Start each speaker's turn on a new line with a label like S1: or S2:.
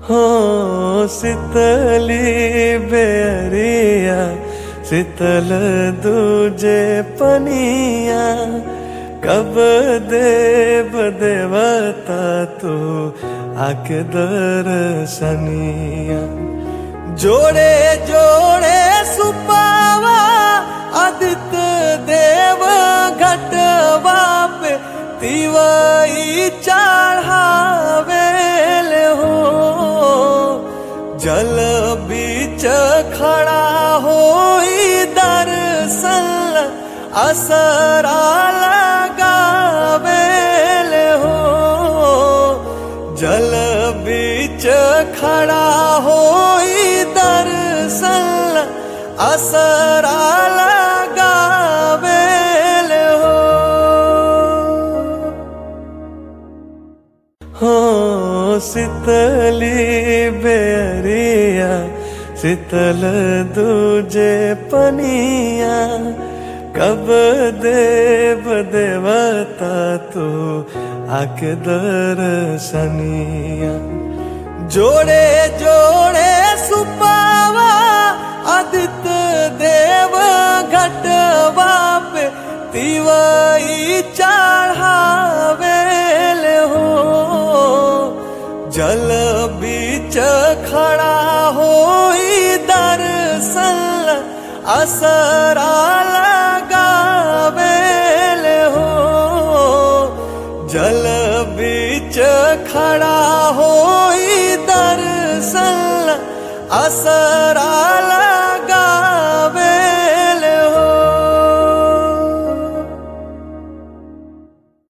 S1: हो शीतली बेरिया शीतल दूजे पनिया कब देव देवता तू आके दर्शनिया जोड़े जोड़े सुपावा आदित्य देव घटवा पे तिवई चढ़ावेल हो जल बीच खड़ा हो दर्शन असरा लगावेल हो जल बीच खड़ा हो दर्शन असरा लगावेल हो हो शीतली बेरिया शीतल दूजे पनिया कब देव देवता तू आके दर्शनिया जोड़े जोड़े सुपावा आदित्य देव घटवा पे तिवई चढ़ावेल हो जल बीच खड़ा हो दर्शन असरा लगावेल हो जल बीच खड़ा हो दर्शन असरा